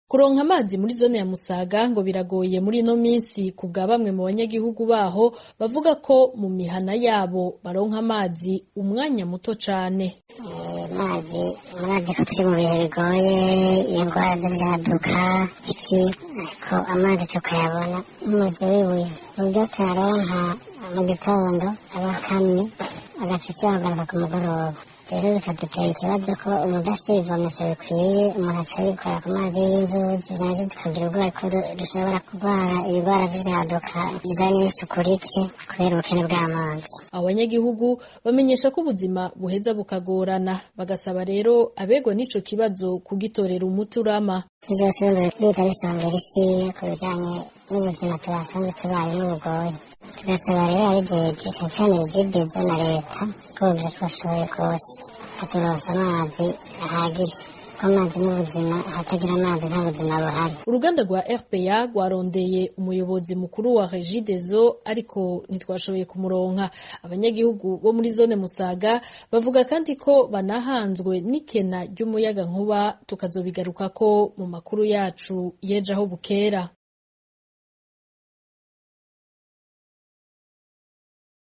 kuronka amazi muri zone ya Musaga ngo biragoye muri ino minsi ku bwa bamwe mu banyagihugu baho bavuga ko mu mihana yabo baronka amazi umwanya muto cane amazi murazi ko turi mu bihe bigoye indwara z'ivyaduka iki ariko amazi tukayabona nk'umuzi w'ibuye uburyo tuyaronka mu gitondo aba akamye agashitsi akagaruka ku mugoroba rero bikadutera ikibazo ko umuntu afite ibivomesho bikwiye umuntu aca yikora ku mazi y'inzuzi naje tukagira ubwoba ko dushobora kurwara ibigwara vy'ivyaduka bijanye n'isuku rike kubera ubukene bw'amazi abanyagihugu bamenyesha ko ubuzima buheza bukagorana bagasaba rero abegwa n'ico kibazo kugitorera umuti urama vyose bita bisongera isi ku bijanye n'ubuzima tubasanzwe tubayemo bugoye tugasaba rero abijejwe cane cane ibijejwe na leta ko bashoboye kose baturonsa amazi ahagije ko amazi n'ubuzima ahatagira amazi nta buzima buhari uruganda rwa RPA rwarondeye umuyobozi mukuru wa Regideso ariko ntitwashoboye kumuronka abanyagihugu bo muri zone Musaga bavuga kandi ko banahanzwe n'ikena ry'umuyaga nkuba tukazobigarukako mu makuru yacu yeje aho bukera